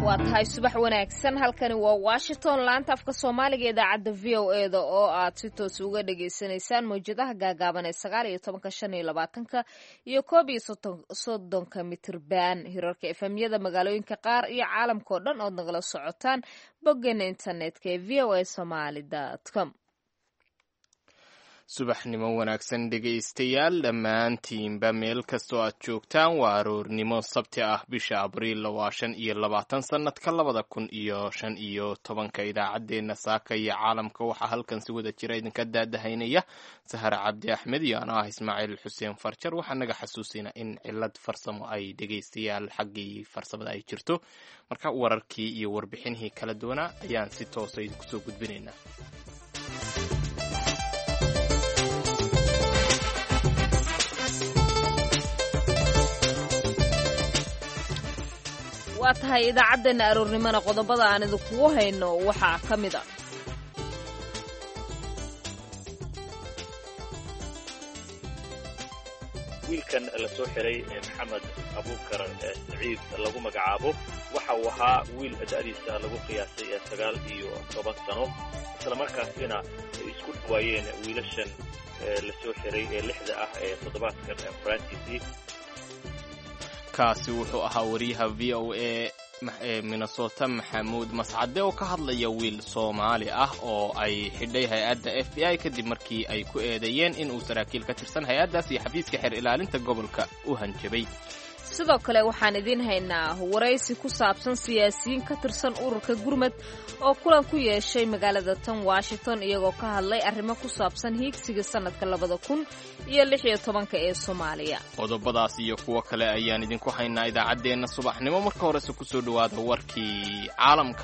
waa tahay subax wanaagsan halkani waa washington laanta afka soomaaliga idaacadda v o e da oo aad si toos uga dhagaysanaysaan mawjadaha gaagaaban ee sagaal iyo tobanka shan iyo labaatanka iyo koob iyo soddonka mitirban hirarka efemyada magaalooyinka qaar iyo caalamka oo dhan ood nagala socotaan boggeena internetka ee v o a somaly com subaxnimo wanaagsan dhegaystayaal dhammaantiinba meel kastoo aad joogtaan waa aroornimo sabti ah bisha abriil waa shan iyo labaatan sannadka labada kun iyo shan iyo tobanka idaacaddeenna saaka iyo caalamka waxaa halkan si wada jira idinka daadahaynaya sahar cabdi axmed iyo ano ah ismaaciil xuseen farjar waxaa naga xasuusina in cilad farsamo ay dhegaystayaal xaggii farsamada ay jirto marka wararkii iyo warbixinihii kala duwanaa ayaan si toosa idinku soo gudbinaynaa waa tahay idaacaddeena aroornimona qodobada aan idinkugu hayno waxaa ka mid a wiilkan la soo xiray maxamed abuukar saciid lagu magacaabo waxa uu ahaa wiil da'diisa lagu qiyaasay sagaal iyo toban sano isla markaasina ay isku dhawaayeen wiilashan la soo xiray ee lixda ah ee toddobaadkan farantiisii kaasi wuxuu ahaa wariyaha v o a ee minnesota maxamuud mascade oo ka hadlaya wiil soomaali ah oo ay xidhay hay-adda f b i kadib markii ay ku eedeeyeen in uu saraakiil ka tirsan hay-addaas iyo xafiiska xeer ilaalinta gobolka u hanjabay sidoo kale waxaan idiin haynaa waraysi ku saabsan siyaasiyiin ka tirsan ururka gurmad oo kulan ku yeeshay magaalada tan washington iyagoo ka hadlay arrimo ku saabsan hiigsiga sannadka labada kun iyo lix iyo tobanka ee soomaaliya qodobadaas iyo kuwo kale ayaan idinku haynaa idaacaddeenna subaxnimo marka horese kusoo dhowaada warkii caalamka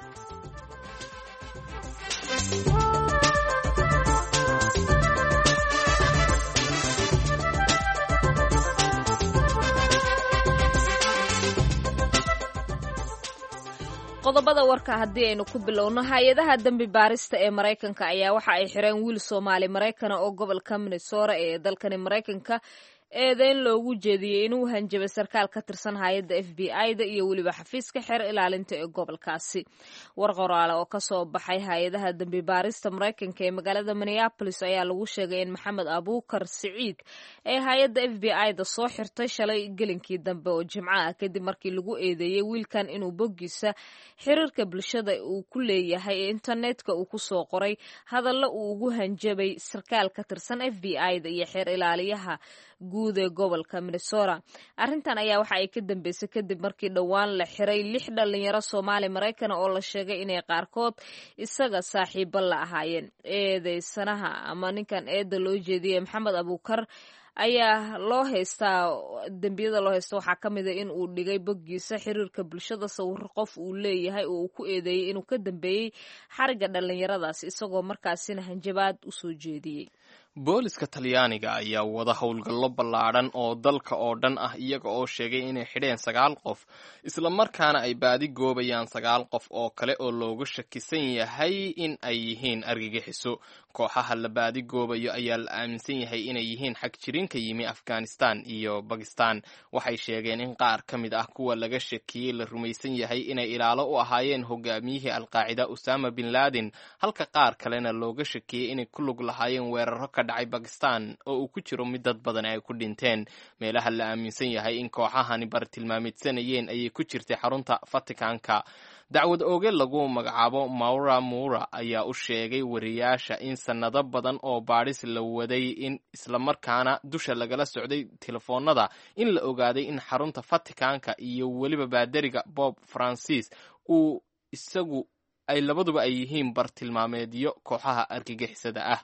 qodobada warka haddii aynu ku bilowno hay-adaha dembi baarista ee maraykanka ayaa waxa ay xireen wiil soomaali maraykana oo gobolka minnesota ee dalkani maraykanka eedeyn loogu jeediyey inuu hanjabay sarkaal ka tirsan hay-adda f b i-da iyo weliba xafiiska xeer ilaalinta ee gobolkaasi war qoraale oo kasoo baxay hay-adaha dembi baarista maraykanka ee magaalada minneabolis ayaa lagu sheegay in maxamed abuukar siciid ee hay-adda f b i-da soo xirtay shalay gelinkii dambe oo jimco ah kadib markii lagu eedeeyey wiilkan inuu boggiisa xiriirka bulshada uu ku leeyahay ee internetka uu kusoo qoray hadallo uu ugu hanjabay sarkaal ka tirsan f b i-da iyo xeer ilaaliyaha guud ee gobolka minnesota arrintan ayaa waxa ay ka dambeysay kadib markii dhowaan la xiray lix dhalinyaro soomaali maraykana oo la sheegay inay qaarkood isaga saaxiibo la ahaayeen eedeysanaha ama ninkan eedda loo jeediyey maxamed abuukar ayaa loo haystaa dembiyada loo haysta waxaa ka mid a in uu dhigay boggiisa xiriirka bulshada sawiro qof uu leeyahay oo uu ku eedeeyey inuu ka dambeeyey xariga dhalinyaradaas isagoo markaasina hanjabaad usoo jeediyey booliska talyaaniga ayaa wada howlgallo ballaadhan oo dalka oo dhan ah iyaga oo sheegay inay xidheen sagaal qof islamarkaana ay baadi goobayaan sagaal qof oo kale oo looga shakisan yahay in ay yihiin argagixiso kooxaha la baadi goobayo ayaa la aaminsan yahay inay yihiin xag jirin ka yimi afghanistan iyo bakistan waxay sheegeen in qaar ka mid ah kuwa laga shakiyey la rumaysan yahay inay ilaalo u ahaayeen hogaamiyihii alqaacida usama bin laden halka qaar kalena looga shakiyey inay ku lug lahaayeen weeraro ka dhacay bakistan oo uu ku jiro mid dad badan ay ku dhinteen meelaha la aaminsan yahay in kooxahani bartilmaamidsanayeen ayay ku jirtay xarunta vaticanka dacwad ooge lagu magacaabo maura mura ayaa u sheegay wariyaasha in sannado badan oo baadhis la waday in islamarkaana dusha lagala socday telefoonada in la ogaaday in xarunta vaticanka iyo weliba baadariga bob francis uu isagu ay labaduba ay yihiin bartilmaameedyo kooxaha argagixisada ah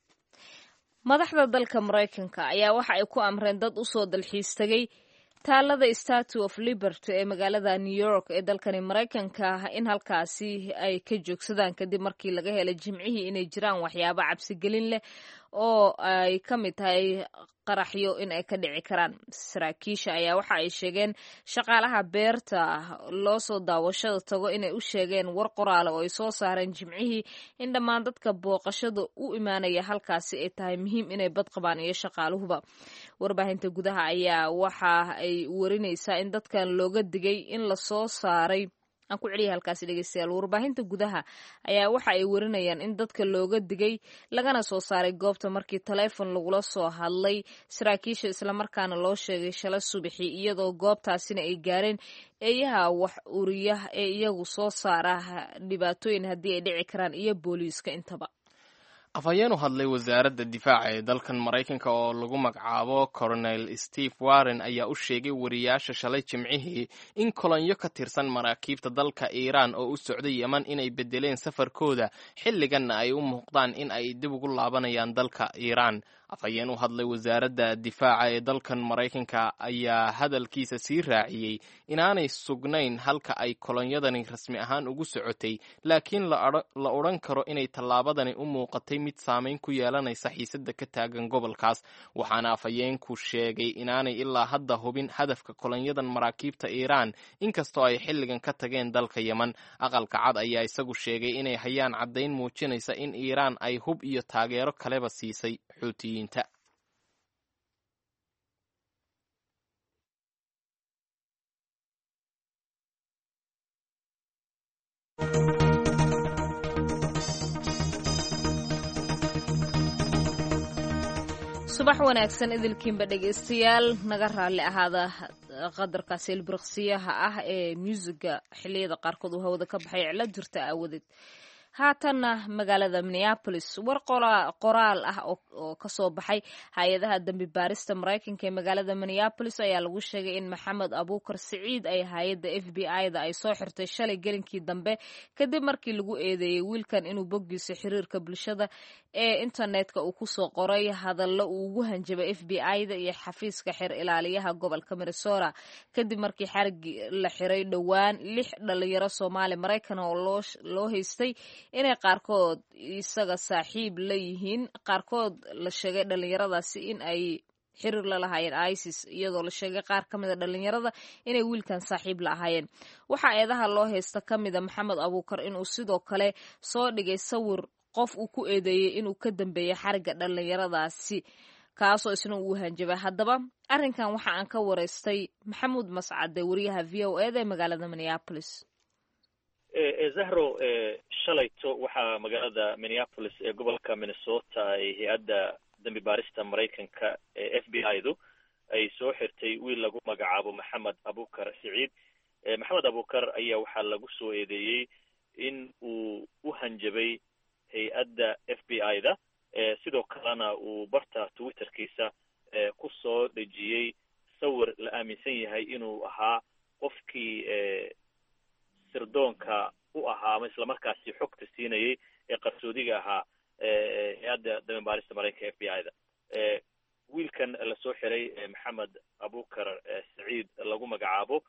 madaxda dalka maraykanka ayaa waxa ay ku amreen dad u soo dalxiis tegay taalada statue of liberty ee magaalada new york ee dalkani maraykanka in halkaasi ay ka joogsadaan kadib markii laga helay jimcihii inay jiraan waxyaabo cabsigelin leh oo ay ka mid tahay qaraxyo in ay ka dhici karaan saraakiisha ayaa waxa ay sheegeen shaqaalaha beerta loo soo daawashada tago inay u sheegeen war qoraale oo ay soo saareen jimcihii in dhammaan dadka booqashada u imaanaya halkaasi ay tahay muhiim inay bad qabaan iyo shaqaaluhuba warbaahinta gudaha ayaa waxa ay warinaysaa in dadkan looga digay in lasoo saaray aan ku celiya halkaasi dhegeystayaal warbaahinta gudaha ayaa waxa ay warinayaan in dadka looga digay lagana soo saaray goobta markii taleefon lagula soo hadlay saraakiisha islamarkaana loo sheegay shala subaxi iyadoo goobtaasina ay gaareen eeyaha wax uriya ee iyagu soo saara dhibaatooyin haddii ay dhici karaan iyo booliiska intaba afhayeen u hadlay wasaaradda difaaca ee dalkan maraykanka oo lagu magacaabo coronel steve warren ayaa u sheegay wariyaasha shalay jimcihii in kolonyo ka tirsan maraakiibta dalka iiraan oo u socday yeman inay bedeleen safarkooda xilliganna ay u muuqdaan in ay dib ugu laabanayaan dalka iiraan afhayeen u hadlay wasaaradda difaaca ee dalkan maraykanka ayaa hadalkiisa sii raaciyey inaanay sugnayn halka ay kolonyadani rasmi ahaan ugu socotay laakiin la odhan karo inay tallaabadani u muuqatay mid saamayn ku yeelanaysa xiisadda ka taagan gobolkaas waxaana afhayeenku sheegay inaanay ilaa hadda hubin hadafka kolonyadan maraakiibta iiraan inkastoo ay xilligan ka tageen dalka yeman aqalka cad ayaa isagu sheegay inay hayaan caddayn muujinaysa in iiraan ay hub iyo taageero kaleba siisay xuutiyiin subax wanaagsan idilkiinba dhegaystayaal naga raalli ahaada qadarkaasi ilbiriqsiyaha ah ee muusiga xilliyada qaarkood uu hawada ka baxay cilo jirta aawadeed haatanna magaalada minneapolis war qoraal ah oo kasoo baxay hay-adaha dambi baarista maraykanka ee magaalada minneapolis ayaa lagu sheegay in maxamed abuukar siciid ay hay-adda f b i-da ay soo xirtay shalay gelinkii dambe kadib markii lagu eedeeyey wiilkan inuu boggiisa xiriirka bulshada ee internetka uu kusoo qoray hadallo uu ugu hanjabay f b i-da iyo xafiiska xer ilaaliyaha gobolka minnesota kadib markii xarigi la xiray dhowaan lix dhalinyaro soomaali maraykan oo loo haystay inay qaarkood isaga saaxiib la yihiin qaarkood la sheegay dhalinyaradaasi in ay xiriir la lahaayeen isis iyadoo la sheegay qaar ka mida dhalinyarada inay wiilkan saaxiib la ahaayeen waxaa eedaha loo haysta ka mida maxamed abuukar inuu sidoo kale soo dhigay sawir qof uu ku eedeeyey inuu ka dambeeyey xariga dhalinyaradaasi kaasoo isna uu hanjabay haddaba arrinkan waxa aan ka wareystay maxamuud mascade wariyaha v o eda ee magaalada minneapolis zahro shalayto waxaa magaalada minneapolis ee gobolka minnesota ay hay-adda dambi baarista maraykanka ee f b i-du ay soo xirtay wiil lagu magacaabo maxamed abukar siciid maxamed abukar ayaa waxaa lagu soo eedeeyey in uu u hanjabay hay-adda f b i-da sidoo kalena uu barta twitterkiisa ku soo dhejiyey sawir la aaminsan yahay inuu ahaa qofkii sirdoonka u ahaa ama islamarkaasi xogta siinayay ee qarsoodiga ahaa hay-adda dambibaarista maraykanka f b i da wiilkan lasoo xiray maxamed abukar saciid lagu magacaabo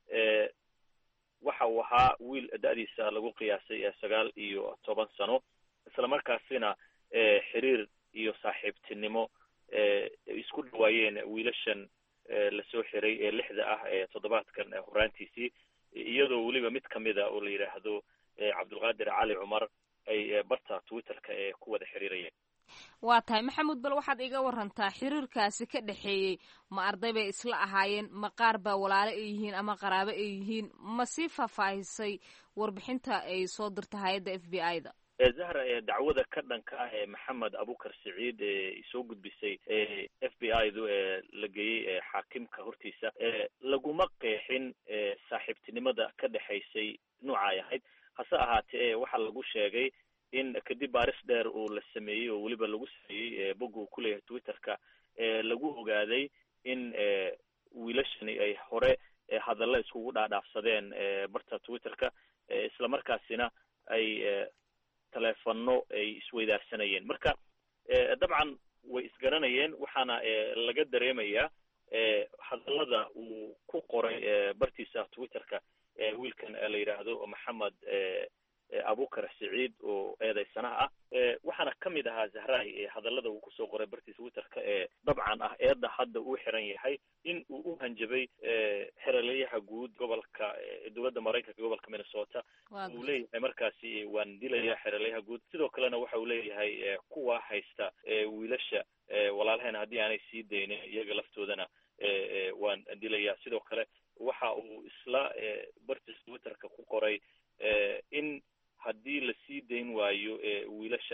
waxa uu ahaa wiil da-diisa lagu qiyaasay sagaal iyo toban sano islamarkaasina xiriir iyo saaxiibtinimo isku dhawaayeen wiilashan lasoo xiray ee lixda ah ee toddobaadkan horaantiisii iyadoo weliba mid kamida oo la yidhaahdo cabdulqaadir cali cumar ay barta twitterka ee ku wada xiriirayeen waa tahay maxamuud bal waxaad iga warantaa xiriirkaasi ka dhexeeyey ma arday bay isla ahaayeen ma qaar baa walaalo ay yihiin ama qaraabo ay yihiin ma sii faahfaahisay warbixinta ay soo dirta hay-adda f b i da zahra dacwada ka dhanka ah ee maxamed abukar siciid ee soo gudbisay f b i du ee la geeyey xaakimka hortiisa laguma qeexin saaxiibtinimada ka dhexaysay nooca ay ahayd hase ahaatee waxaa lagu sheegay in kadib baaris dheer uu la sameeyey oo weliba lagu sameeyey bog uu kuleeyahay twitterka lagu ogaaday in wiilashani ay hore hadalla iskugu dhaadhaafsadeen barta twitterka islamarkaasina ay teleefano ay isweydaarsanayeen marka dabcan way isgaranayeen waxaana laga dareemayaa hadallada uu ku qoray bartiisa twitterka wiilkan la yidhaahdo maxamed abukar siciid oo eedaysanaha ah waxaana kamid ahaa zahrahi hadallada uu kusoo qoray bartiisa twitterka ee dabcan ah eedda hadda uu xiran yahay in uu u hanjabay xeraleyaha guud gobolka dowladda maraykanka gobolka minnesota uu leeyahay markaasi waan dilayaa xeraleyaha guud sidoo kalena waxa uu leeyahay kuwa haysta wiilasha walaalaheen haddii aanay sii daynin iyaga laftoodana waan dilayaa sidoo kale waxa uu isla bartiisa twitterka ku qoray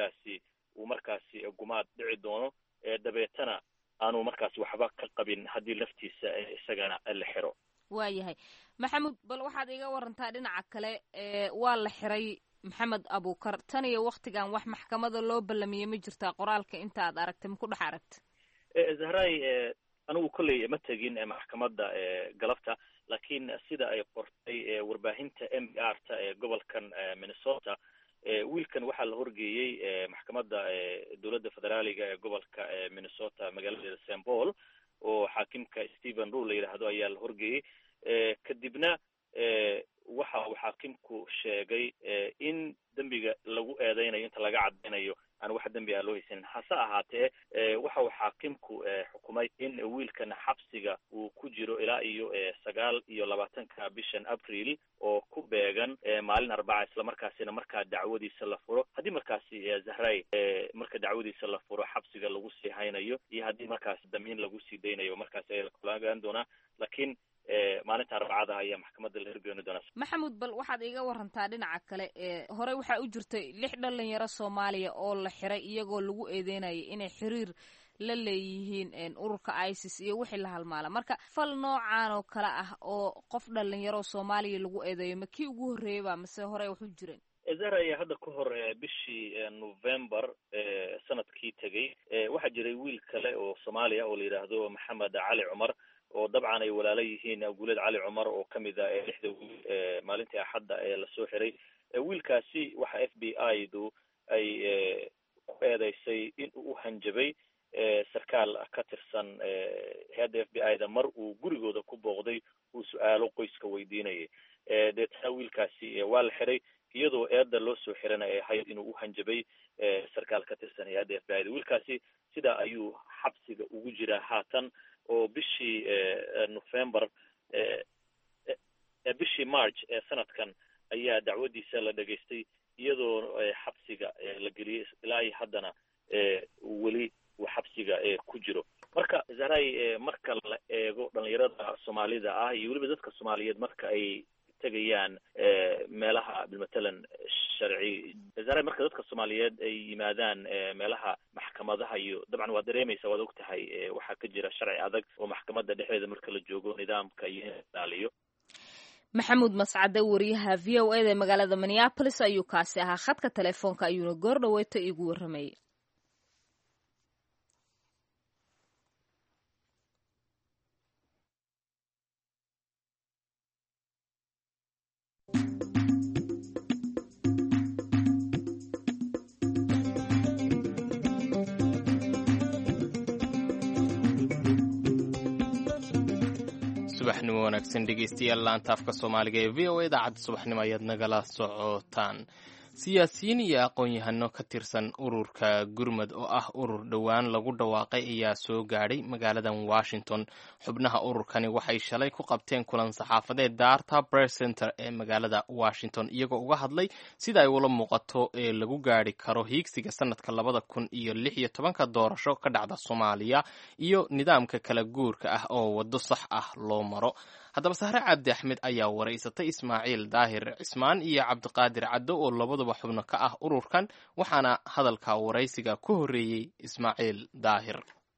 wiilkaasi uu markaasi gumaad dhici doono dabeetana aanu markaasi waxba ka qabin haddii laftiisa isagana la xiro waayahay maxamuud bal waxaad iga warantaa dhinaca kale waa la xiray maxamed abuukar tan iyo waktigan wax maxkamada loo ballamiyey ma jirtaa qoraalka inta aad aragtay ma ku dhex aragta zahray anigu kolley ma tegin maxkamadda galabta laakiin sida ay qortay warbaahinta m b r ta ee gobolkan minnesota wiilkan waxaa la horgeeyey maxkamadda dowladda federaaliga ee gobolka minnesota magaaladeeda st paul oo xaakimka stephen rule la yidhaahdo ayaa la horgeeyey kadibna waxa uu xaakimku sheegay in dembiga lagu eedeynayo inta laga cadaynayo aan wax dembi ah loo haysanin hase ahaatee waxa uu xaakimku xukumay in wiilkan xabsiga uu ku jiro ilaa iyo sagaal iyo labaatanka bishan april oo ku beegan maalin arbaca islamarkaasina markaa dacwadiisa la furo haddii markaasi zahray marka dacwadiisa la furo xabsiga lagu sii haynayo iyo haddii markaasi damiin lagu sii daynayo markaasi ayaa lakulagaan doonaa lakiin maalinta arbacada ayaa maxkamadda la hirgeeni doonaa maxamuud bal waxaad iiga warantaa dhinaca kale horey waxaa u jirtay lix dhalinyaro soomaaliya oo la xiray iyagoo lagu eedeynayay inay xiriir la leeyihiin ururka isis iyo wixii la halmaala marka fal noocan oo kale ah oo qof dhalinyaro soomaaliya lagu eedeeyo ma kii ugu horreeyey ba mase horey wax u jireen zahra ayaa hadda ka hor bishii november sanadkii tegey waxaa jiray wiil kale oo soomaaliya oo la yidhaahdo maxamed cali cumar oo dabcan ay walaalo yihiin guuled cali cumar oo kamid a lixda wiil maalintii axadda ee lasoo xiray wiilkaasi waxa f b i du ay ku eedeysay in uu u hanjabay sarkaal ka tirsan hay-adda f b i da mar uu gurigooda ku booqday uu su-aalo qoyska weydiinayay deetana wiilkaasi waa la xiray iyadoo eedda loo soo xirana ay ahayd inuu u hanjabay sarkaal ka tirsan hay-adda f b i da wiilkaasi sidaa ayuu xabsiga ugu jiraa haatan oo bishii november bishii march ee sanadkan ayaa dacwadiisa la dhegaystay iyadoo xabsiga la geliyey ilaa iyo haddana weli uu xabsiga ku jiro marka zahray marka la eego dhalinyarada soomaalida ah iyo weliba dadka soomaaliyeed marka ay tegayaan meelaha bilmatalan sharci zahray marka dadka soomaaliyeed ay yimaadaan meelaha maxkamadaha iyo dabcan waad dareemaysa waad og tahay waxaa ka jira sharci adag oo maxkamadda dhexdeeda marka la joogo nidaamka iyo in ilaaliyo maxamuud mascade wariyaha v o eda magaalada minneapolis ayuu kaasi ahaa khadka telefoonka ayuuna goor dhaweeto iigu warramayay subaxnimo wanaagsan dhegeystayaal laanta afka soomaaliga ee v o a idaacadda subaxnimo ayaad nagala socotaan siyaasiyiin iyo aqoon-yahano ka tirsan ururka gurmud oo ah urur dhowaan lagu dhawaaqay ayaa soo gaadhay magaaladan washington xubnaha ururkani waxay shalay ku qabteen kulan saxaafadeed daarta bress center ee magaalada washington iyagoo uga hadlay sida ay ula muuqato ee lagu gaadhi karo hiigsiga sanadka labada kun iyo lix iyo tobanka doorasho ka dhacda soomaaliya iyo nidaamka kala guurka ah oo waddo sax ah loo maro haddaba sahre cabdi axmed ayaa waraysatay ismaaciil daahir cismaan iyo cabdiqaadir caddo oo labaduba xubno ka ah ururkan waxaana hadalka waraysiga ku horreeyey ismaaciil daahir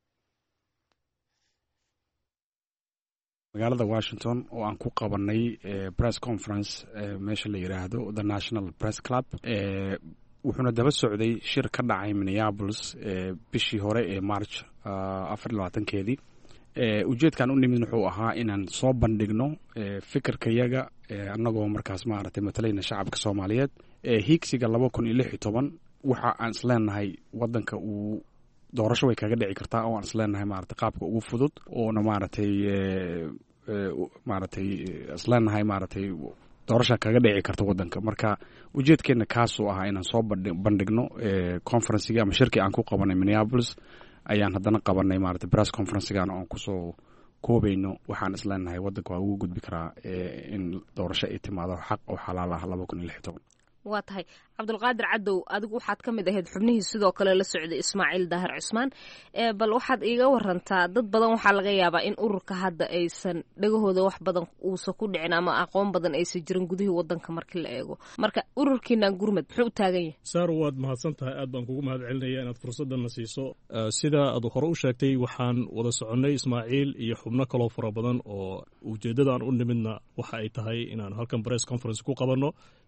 magaalada washington oo aan ku qabanay press conference meesha la yidhaahdo the national press club wuxuuna daba socday shir ka dhacay minneapolis bishii hore ee march afar labaatankeedii ujeedkan u nimid wuxuu ahaa inaan soo bandhigno fikirkayaga annagoo markaas maaragtay matalayna shacabka soomaaliyeed hiigsiga laba kun iyo lix iyo toban waxa aan isleenahay wadanka uu doorasho way kaga dhici kartaa oo aan isleenahay maarata qaabka ugu fudud oona maaragtay maaragtay isleenahay maaragtay doorasha kaga dhici karta wadanka marka ujeedkeena kaasuu ahaa inaan soo bandhigno conferencigii ama shirkii aan ku qabanay minneapolis ayaan haddana qabanay maarata press conferencegan oon kusoo koobayno waxaan isleenahay wadanka waa ugu gudbi karaa in doorasho ay timaado xaq oo xalaal ah laba kun iyo lix toban waa tahay cabdulqaadir cadow adigu waxaad ka mid ahayd xubnihii sidoo kale la socday ismaaciil daahir cusmaan bal waxaad iiga warantaa dad badan waxaa laga yaabaa in ururka hadda aysan dhagahooda wax badan uusan ku dhicin ama aqoon badan aysan jirin gudihii wadanka markii la eego marka ururkiinan gurmad muxuu u taagan yahay saar waad mahadsan tahay aad baan kugu mahad celinaya inaad fursaddanna siiso sida aad hore u sheegtay waxaan wada soconnay ismaaciil iyo xubno kaloo fara badan oo ujeeddadaan u nimidna waxa ay tahay inaan halkan bress conference ku qabanno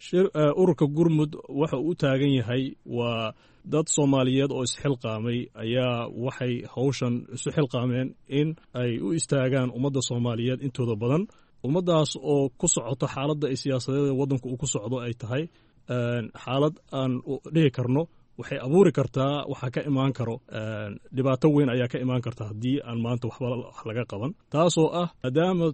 ururka gurmud waxa uu u taagan yahay waa dad soomaaliyeed oo isxilqaamay ayaa waxay hawshan isu xilqaameen in ay u istaagaan ummadda soomaaliyeed intooda badan ummaddaas oo ku socoto xaaladda ay siyaasadeed waddanku uu ku socdo ay tahay xaalad aan dhihi karno waxay abuuri kartaa waxaa ka imaan karo dhibaato weyn ayaa ka imaan karta haddii aan maanta waxba wax laga qaban taasoo ah maadaama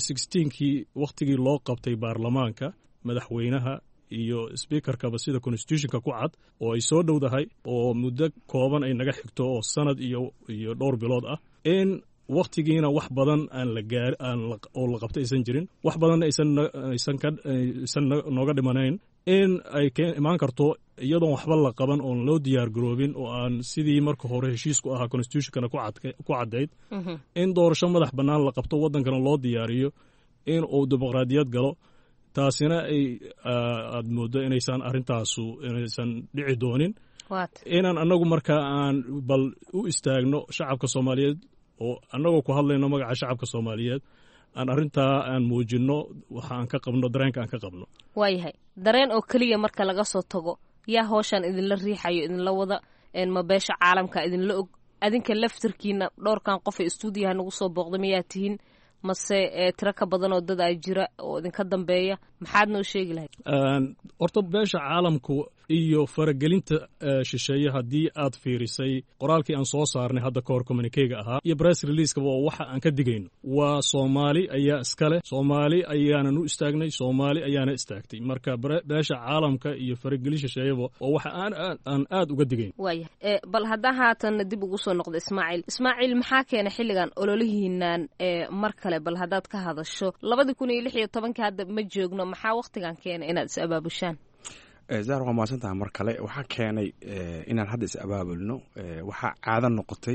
kii wakhtigii loo qabtay baarlamaanka madaxweynaha iyo sbiikarkaba sida constitutionka ku cad oo ay soo dhowdahay oo muddo kooban ay naga xigto oo sanad iyo iyo dhowr bilood ah in wakhtigiina wax badan aan la gaar aan oo la qabto aysan jirin wax badanna aysan aysan ka aysan nooga dhimanayn in ay ka imaan karto iyadoon waxba la qaban oon loo diyaar garoobin oo aan sidii marka hore heshiisku ahaa constitutionkana ku caddayd in doorasho madax bannaan la qabto waddankana loo diyaariyo in uu dimuqraadiyad galo taasina ay aad mooddo inaysan arrintaasu inaysan dhici doonin inaan annagu marka aan bal u istaagno shacabka soomaaliyeed oo annagoo ku hadlayno magaca shacabka soomaaliyeed aan arrintaa aan muujinno waxa aan ka qabno dareenka aan ka qabno waayahay dareen oo keliya marka laga soo tago yaa hooshaan idinla riixayo idinla wada ma beesha caalamka idinla og adinka laftarkiina dhowrkan qofay istuudiyaha nagu soo booqda mayaa tihiin mase tiro ka badan oo dad a jira oo idinka dambeeya maxaad noo sheegi lahayd horta beesha caalamku iyo faragelinta shisheeye haddii aad fiirisay qoraalkii aan soo saarnay hadda kahor communikeyga ahaa iyo bress releasekaba oo waxa aan ka digayno waa soomaali ayaa iskale soomaali ayaanan u istaagnay soomaali ayaana istaagtay marka beesha caalamka iyo faragelin shisheeyaba oo waxa aan aan aad uga digayn waaya bal haddaa haatanna dib ugu soo noqda ismaaciil ismaaciil maxaa keenay xilligan ololihiinaan mar kale bal haddaad ka hadasho labadii kun iyo lix iyo tobankii hadda ma joogno maxaa wakhtigan keenay inaad is abaabushaan zaar waa mahadsantaha mar kale waxaa keenay inaan hadda is abaabulno waxaa caado noqotay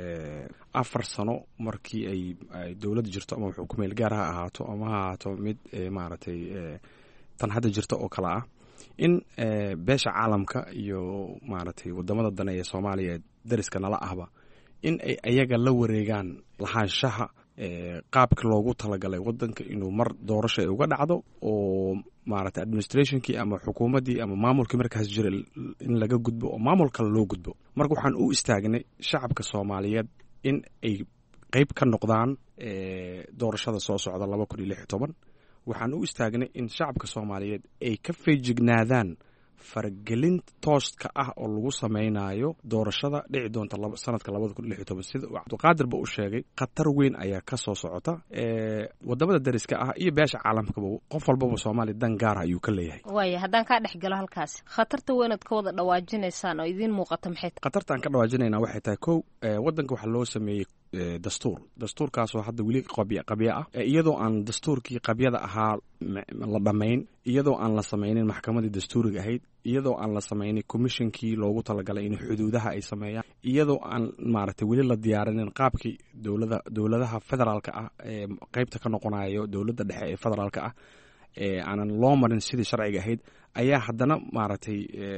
afar sano markii ay dowladda jirto ama wuxuu ku meel gaar ha ahaato ama ha ahaato mid maaragtay tan hadda jirta oo kale ah in beesha caalamka iyo maaragtay wadamada dane ee soomaaliya dariska nala ahba in ay ayaga la wareegaan lahaanshaha qaabka loogu talagalay wadanka inuu mar doorasho ay uga dhacdo oo maaragtay administrationkii ama xukuumaddii ama maamulkii markaas jira in laga gudbo oo maamul kale loo gudbo marka waxaan u istaagnay shacabka soomaaliyeed in ay qeyb ka noqdaan doorashada soo socda laba kun iyo lix iyo toban waxaan u istaagnay in shacabka soomaaliyeed ay ka feejignaadaan faragelin tooska ah oo lagu samaynayo doorashada dhici doonta sanadka labada kun lix iyo toban sida uu cabdiqaadirba u sheegay khatar weyn ayaa ka soo socota wadamada dariska ah iyo beesha caalamkaba qof walbaba soomaaliya dan gaara ayuu ka leeyahay waaya haddaan kaa dhex galo halkaasi khatarta weynaad ka wada dhawaajinaysaan oo idiin muuqata maxay tahay khatartaan ka dhawaajinayna waxay tahay kow wadanka waxaa loo sameeyey dastuur dastuurkaasoo hadda weli qabyo ah iyadoo aan dastuurkii qabyada ahaa la dhammayn iyadoo aan la samaynin maxkamadii dastuuriga ahayd iyadoo aan la samaynin commishonkii loogu talagalay in xuduudaha ay sameeyaan iyadoo aan maaragtay weli la diyaarinin qaabkii dowlada dowladaha federaalka ah ee qeybta ka noqonayo dowladda dhexe ee federaalka ah ee aanan loo marin sidii sharciga ahayd ayaa haddana maaragtay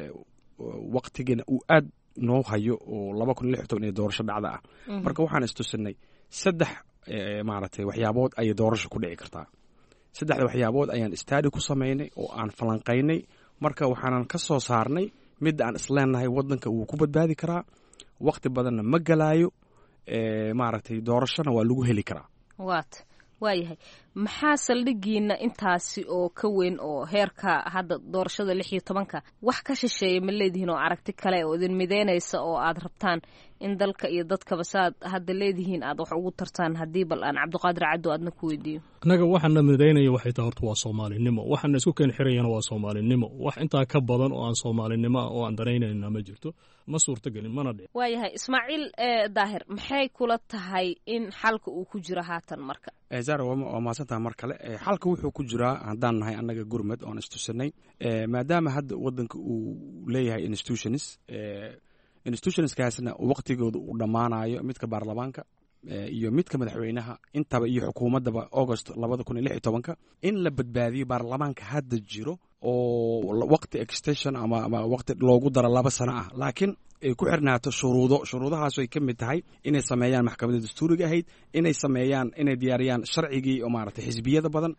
waqtigeena uu aad noo hayo oo laba kun lix toban iyo doorasho dhacda ah marka waxaan istusinay saddex maaragtay waxyaabood ayay doorasho ku dhici kartaa saddexda waxyaabood ayaan istaadi ku samaynay oo aan falanqaynay marka waxaanan ka soo saarnay midda aan isleenahay wadanka wuu ku badbaadi karaa waqti badanna ma galaayo maaragtay doorashona waa lagu heli karaa waat waayahay maxaa saldhigiina intaasi oo ka weyn oo heerka hadda doorashada lix iyo tobanka wax ka shisheeya ma leedihiin oo aragti kale oo idin mideynaysa oo aad rabtaan in dalka iyo dadkaba saaad hadda leedihiin aad wax ugu tartaan haddii bal aan cabdiqaadir caddo aadna ku weydiiyo annaga waxaana midaynaya waxay tahay horta waa soomaalinimo waxaana isku keen xirayana waa soomaalinimo wax intaa ka badan oo aan soomaalinimo ah oo aan danaynayna ma jirto ma suurtagelin mana dhic waayahay ismaaciil daahir maxay kula tahay in xalka uu ku jiro haatan marka zara waa mahadsantaha mar kale xalka wuxuu ku jiraa haddaan nahay annaga gurmed oon istusanay maadaama hadda wadanka uu leeyahay institutions institutionskaasna waqtigooda uu dhammaanayo midka baarlamaanka iyo midka madaxweynaha intaba iyo xukuumaddaba august labada kun iyo lix iyo tobanka in la badbaadiyo baarlamaanka hadda jiro oo waqti extension ama ama waqti loogu daro laba sano ah laakiin ay ku xirnaato shuruudo shuruudahaas ay ka mid tahay inay sameeyaan maxkamadda dastuuriga ahayd inay sameeyaan inay diyaariyaan sharcigii oo maaragtay xisbiyada badan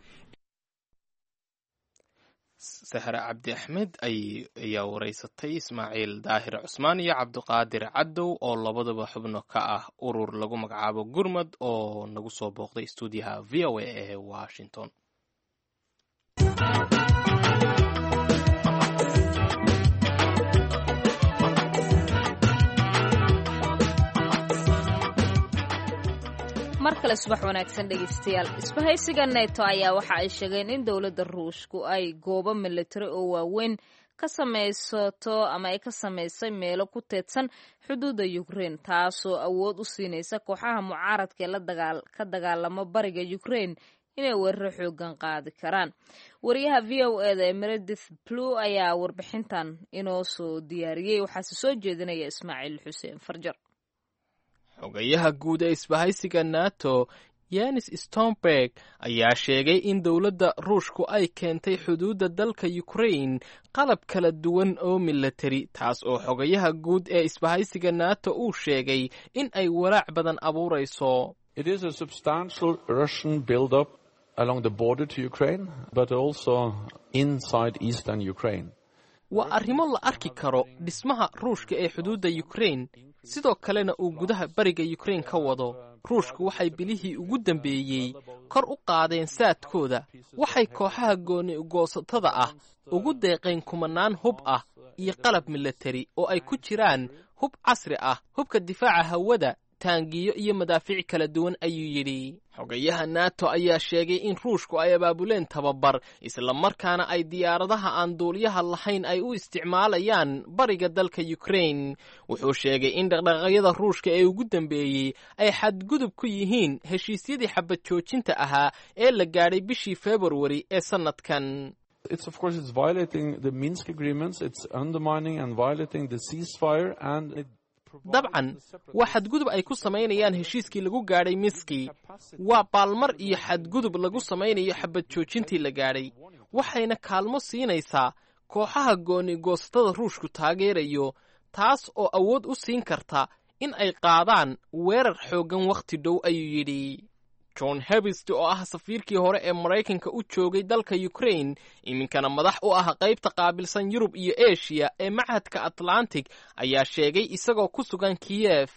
sahre cabdi axmed ayaa wareysatay ismaaciil daahir cusmaan iyo cabdiqaadir cadow oo labadaba xubno ka ah urur lagu magacaabo gurmad oo nagu soo booqday stuudiyaha v o a ee washington mar kale subax wanaagsan dhegeystayaal isbahaysiga neto ayaa waxa ay sheegeen in dowladda ruushku ay goobo militari oo waaweyn ka samaysato ama ay ka samaysay meelo ku teedsan xuduudda ukrein taasoo awood u siinaysa kooxaha mucaaradka ee ka dagaalamo bariga ukrein inay weeraro xoogan qaadi karaan wariyaha v o eda ee meredith blue ayaa warbixintan inoo soo diyaariyey waxaase soo jeedinaya ismaaciil xuseen farjar xogayaha guud ee isbahaysiga nato yanis stomberg ayaa sheegay in dowladda ruushku ay keentay xuduudda dalka ukrain qalab kala duwan oo milatari taas oo xogayaha guud ee isbahaysiga nato uu sheegay in ay walaac badan abuurayso waa arrimo la arki karo dhismaha ruushka ee xuduudda ukrain sidoo kalena uu gudaha bariga ukrain ka wado ruushku waxay bilihii ugu dambeeyey kor u qaadeen saadkooda waxay kooxaha gooni ugoosatada ah ugu deeqeen kumanaan hub ah iyo qalab milatari oo ay ku jiraan hub casri ah hubka difaaca hawada taangiyo iyo madaafiic kala duwan ayuu yidhi xogayaha nato ayaa sheegay in ruushku ay abaabuleen tababar islamarkaana ay diyaaradaha aan duuliyaha lahayn ay u isticmaalayaan bariga dalka ukrain wuxuu sheegay in dhaqdhaqaaqyada ruushka ee ugu dambeeyey ay xadgudub ku yihiin heshiisyadii xabad joojinta ahaa ee la gaadhay bishii februari ee sannadkan It's of course it's violating the Minsk agreements, it's undermining and violating the ceasefire and it dabcan waa xadgudub ay ku samaynayaan heshiiskii lagu gaadhay miski waa baalmar iyo xadgudub lagu samaynayo xabad joojintii la gaadhay waxayna kaalmo siinaysaa kooxaha gooni goosatada ruushku taageerayo taas oo awood u siin karta in ay qaadaan weerar xooggan wakhti dhow ayuu yidhi john hebist oo ah safiirkii hore ee maraykanka u joogay dalka ukrain iminkana madax u ah qaybta qaabilsan yurub iyo eshiya ee machadka atlantic ayaa sheegay isagoo ku sugan kiyef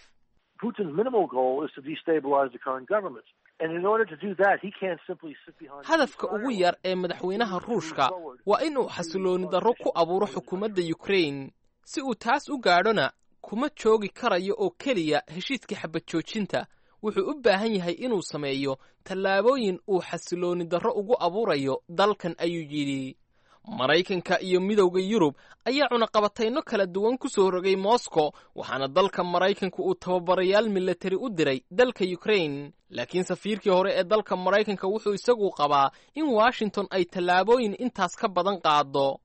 hadafka ugu yar ee madaxweynaha ruushka waa inuu xasilooni darro ku abuuro xukuumadda ukrain si uu taas u gaadhona kuma joogi karayo oo keliya heshiiskii xabad joojinta wuxuu u baahan yahay inuu sameeyo tallaabooyin uu xasilooni darro ugu abuurayo dalkan ayuu yidhi maraykanka iyo midowda yurub ayaa cunaqabatayno kala duwan ku soo rogay moscow waxaana dalka maraykanku uu tababarayaal milatari u diray dalka ukrain laakiin safiirkii hore ee dalka maraykanka wuxuu isagu qabaa in washington ay tallaabooyin intaas ka badan qaado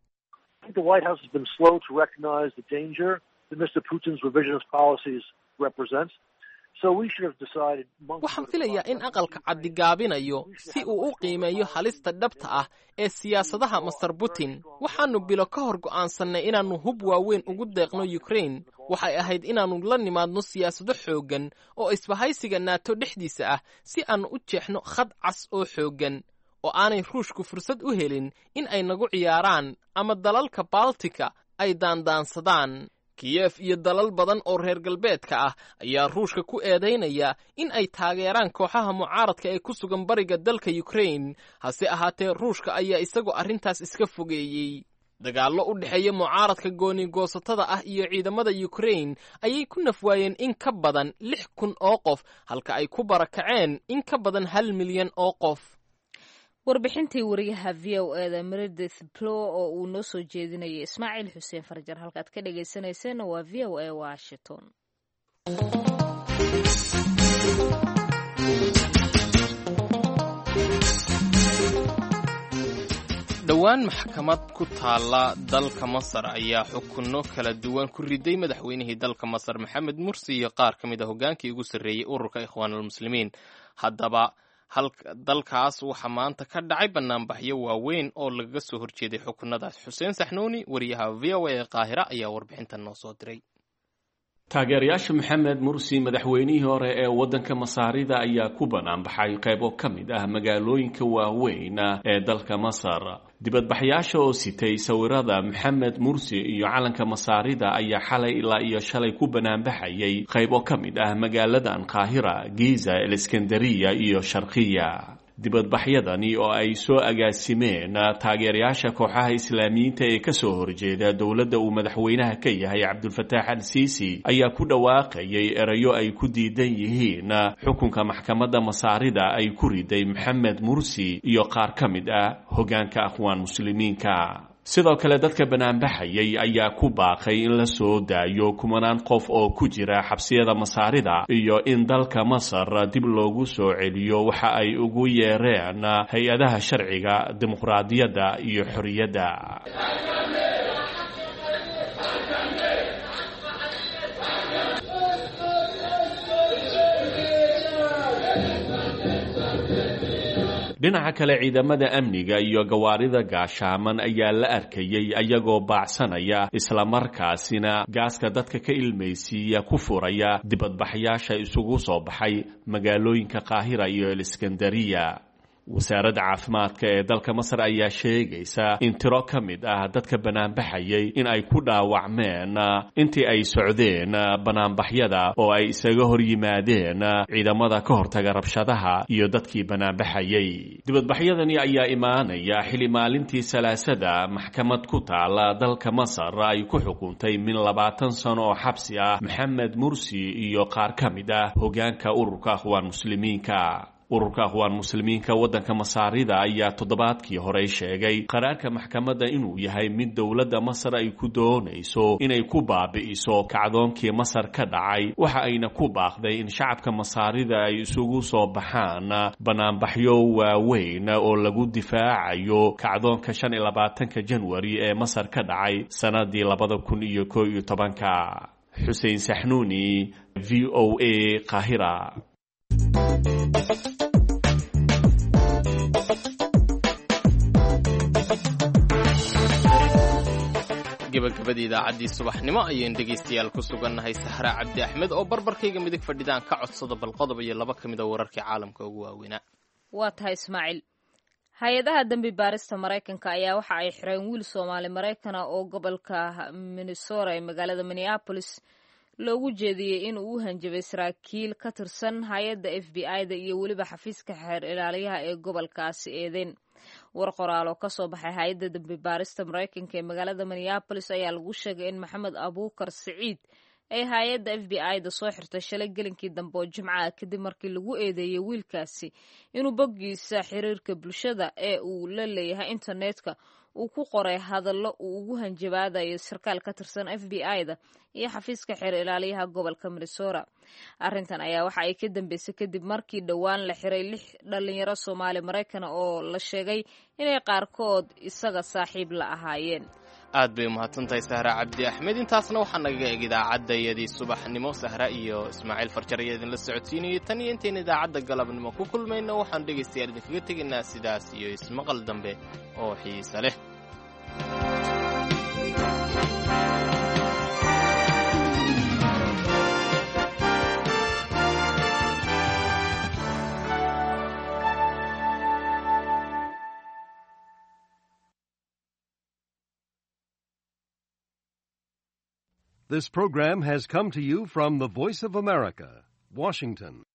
waxaan filayaa in aqalka caddigaabinayo si uu u qiimeeyo halista dhabta ah ee siyaasadaha master putin waxaannu bilo ka hor go'aansannay inaannu hub waaweyn ugu deeqno ukrain waxay ahayd inaannu la nimaadno siyaasado xooggan oo isbahaysiga naato dhexdiisa ah si aannu u jeexno khad cas oo xooggan oo aanay ruushku fursad u helin in ay nagu ciyaaraan ama dalalka baltika ay daandaansadaan kiyef iyo dalal badan oo reer galbeedka ah ayaa ruushka ku eedaynaya in ay taageeraan kooxaha mucaaradka ee ku sugan bariga dalka ukrain hase ahaatee ruushka ayaa isagoo arrintaas iska fogeeyey dagaallo u dhexeeya mucaaradka gooni-goosatada ah iyo ciidamada ukrain ayay ku nafwaayeen in ka badan lix kun oo qof halka ay ku barakaceen in ka badan hal milyan oo qof warbixintii wariyaha v o eda meredith plo oo uu noo soo jeedinayay ismaaciil xuseen farjar halkaad ka dhegaysanayseena waa v o a washington dhowaan maxkamad ku taalla dalka masar ayaa xukunno kala duwan ku riday madaxweynihii dalka masar maxamed mursi iyo qaar ka mid a hoggaankii ugu sarreeyey ururka ikhwaanulmuslimiin haddaba dalkaas waxaa maanta ka dhacay banaanbaxyo waaweyn oo lagaga soo horjeeday xukunadaas xuseen saxnuuni wariyaha v o a ee qaahira ayaa warbixintan noo soo diray taageerayaasha maxamed mursi madaxweynihii hore ee waddanka masaarida ayaa ku banaanbaxay qaybo ka mid ah magaalooyinka waaweyn ee dalka masar dibadbaxyaasha oo sitay sawirada maxamed mursi iyo calanka masaarida ayaa xalay ilaa iyo shalay ku banaanbaxayay qaybo ka mid ah magaaladan qaahira giza aleskandariya iyo sharkiya dibadbaxyadani oo ay soo agaasimeen taageerayaasha kooxaha islaamiyiinta ee kasoo horjeeda dowladda uu madaxweynaha ka yahay cabdulfataax al siisi ayaa ku dhawaaqayay erayo ay ku diidan yihiin xukunka maxkamadda masaarida ay ku riday maxamed mursi iyo qaar ka mid ah hoggaanka akhwaan muslimiinka sidoo kale dadka banaanbaxayay ayaa ku baaqay in la soo daayo kumanaan qof oo ku jira xabsiyada masaarida iyo in dalka masar dib loogu soo celiyo waxa ay ugu yeereen hay-adaha sharciga dimuqraadiyadda iyo xorriyadda dhinaca kale ciidamada amniga iyo gawaarida gaashaaman ayaa la arkayay ayagoo baacsanaya islamarkaasina gaaska dadka ka ilmaysiiya ku furaya dibadbaxyaasha isugu soo baxay magaalooyinka qaahira iyo eliskandariya wasaaradda caafimaadka ee dalka masar ayaa sheegaysa in tiro ka mid ah dadka banaanbaxayay in ay ku dhaawacmeen intii ay socdeen banaanbaxyada oo ay isaga hor yimaadeen ciidamada ka hortaga rabshadaha iyo dadkii banaanbaxayay dibadbaxyadani ayaa imaanaya xili maalintii salaasada maxkamad ku taala dalka masar ay ku xukuntay min labaatan sano oo xabsi ah maxamed mursi iyo qaar ka mid ah hoggaanka ururka akhwaan muslimiinka ururka akhwaan muslimiinka waddanka masaarida ayaa toddobaadkii horey sheegay qaraarka maxkamadda inuu yahay mid dowladda masar ay ku doonayso inay ku baabi'iso kacdoonkii masar ka dhacay waxa ayna ku baaqday in shacabka masaarida ay isugu soo baxaan banaanbaxyo waaweyn oo lagu difaacayo kacdoonka shan iyo labaatanka janwari ee masar ka dhacay sannadii labada kun iyo koo iyo tobanka xuseen saxnuuni v o a qaahira gabagabadii idaacaddii subaxnimo ayaynu dhegaystayaal ku sugannahay sahra cabdi axmed oo barbarkayga midig fadhidaan ka codsada bal qodob iyo laba ka mid a wararkii caalamka ugu waaweynaa waa tahay ismaaciil hay-adaha dembi baarista maraykanka ayaa waxa ay xireen wiil soomaali maraykana oo gobolka minnesota ee magaalada minneapolis loogu jeediyey in uu u hanjabay saraakiil ka tirsan hay-adda f b i-da iyo weliba xafiiska xeer ilaaliyaha ee gobolkaasi eedeen war qoraal oo kasoo baxay hay-adda dembi baarista maraykanka ee magaalada minneabolis ayaa lagu sheegay in maxamed abuukar siciid ay hay-adda f b i-da soo xirtay shalay gelinkii dambe oo jimcaha kadib markii lagu eedeeyey wiilkaasi inuu boggiisa xiriirka bulshada ee uu la leeyahay internetka uu ku qoray hadallo uu ugu hanjabaadayo sarkaal ka tirsan f b i-da iyo xafiiska xeer ilaaliyaha gobolka minnesota arrintan ayaa waxa ay ka dambeysay kadib markii dhowaan la xiray lix dhalinyaro soomaali maraykana oo la sheegay inay qaarkood isaga saaxiib la ahaayeen aad bay umahadsantahay sahra cabdi axmed intaasna waxaa nagaga eg idaacaddayadii subaxnimo sahra iyo ismaaciil farjar ayaa idinla socodsiinayay tan iyo intayna idaacadda galabnimo ku kulmayno waxaanu dhegaystayaal idinkaga tegaynaa sidaas iyo ismaqal dambe oo xiise leh This program has come to you from the Voice of America, Washington.